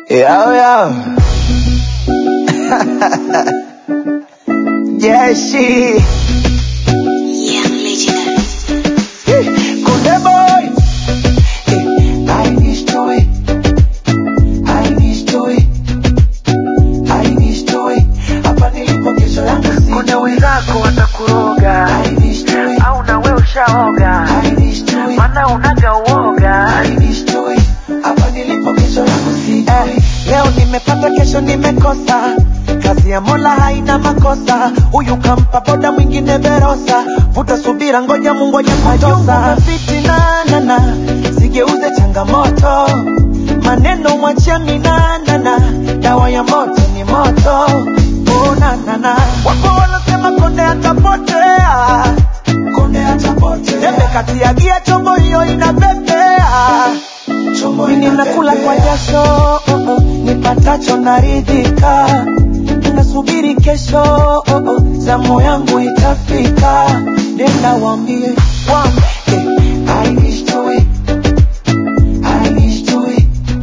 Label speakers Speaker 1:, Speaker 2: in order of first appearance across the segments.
Speaker 1: Yo, yo. Jeshi.
Speaker 2: Young Legionnaires.
Speaker 1: Kunde boy. I wish to it. I wish to it. I wish to it. Hapa nilipo kesho yangu si.
Speaker 3: Kuna wenzako watakuroga
Speaker 1: I wish to it.
Speaker 3: au na wewe ushaoga,
Speaker 1: I wish to it.
Speaker 3: maana unaga uoga.
Speaker 1: I wish to it. Hapa nilipo kesho yangu si. Eh, leo nimepata kesho nimekosa kazi ya mola haina makosa huyu kampa boda mwingine verosa vuta subira ngoja mungu ajakutosa fitinanana sigeuze changamoto maneno mwachia minanana dawa ya moto ni moto unanana wako wanasema konde atapotea konde atapotea tembe kati ya gia chombo hiyo inapepea ninakula kwa jasho oh, oh, nipatacho naridhika nasubiri kesho oh, oh, zamu yangu itafika nenda wambie wambie I wish to it. I wish to it.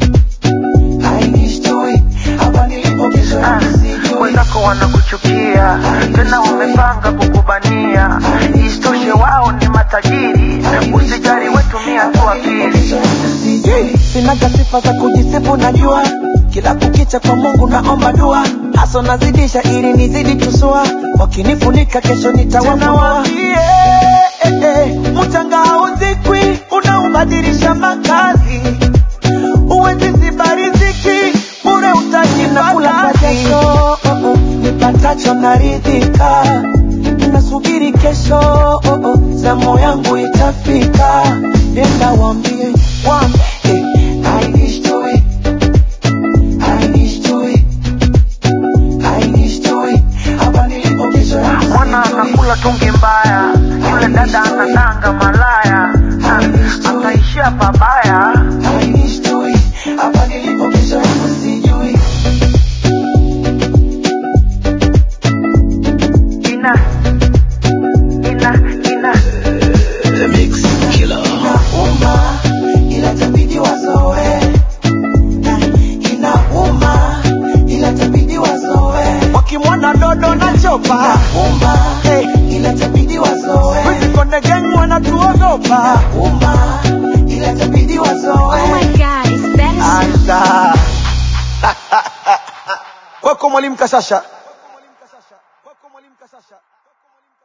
Speaker 1: I wish to it. Hapa nilipo kesho
Speaker 3: Ah,
Speaker 1: yangu sijui.
Speaker 3: Wenzako wanakuchukia tena wamepanga kukubania, isitoshe wao ni matajiri. Usijali, wetumia tu akili.
Speaker 1: sinaga sifa za kujisifu najua kila kukicha kwa mungu naomba dua haso nazidisha ili nizidi tusua wakinifunika kesho nitawafua eh, eh, mchanga hauzikwi unaubadilisha makazi uwezi zibariziki bure utajinakula kwa jasho oh, oh, nipatacho naridhika nasubiri kesho oh, oh, zamu yangu itafika nenda wambie wambie I wish to it. I wish to it. I wish to it. Hapa nilipo kesho yangu
Speaker 3: Mwana
Speaker 1: sijui.
Speaker 3: anakula tungi mbaya, yule dada anadanga malaya, Ah, ataishia pabaya.
Speaker 1: I wish to it. Hapa nilipo kesho yangu sijui.
Speaker 3: Ina ina ina
Speaker 1: Inauma, ila itabidi wazoe. Inauma, ila itabidi wazoe. Wakimwona dodo na chopa Inauma, ila itabidi wazoe. Wizikonde gang wanatuogopa Inauma, ila itabidi wazoe.
Speaker 2: Oh my god, it's better.
Speaker 1: Anza. Kwako mwalimu Kashasha.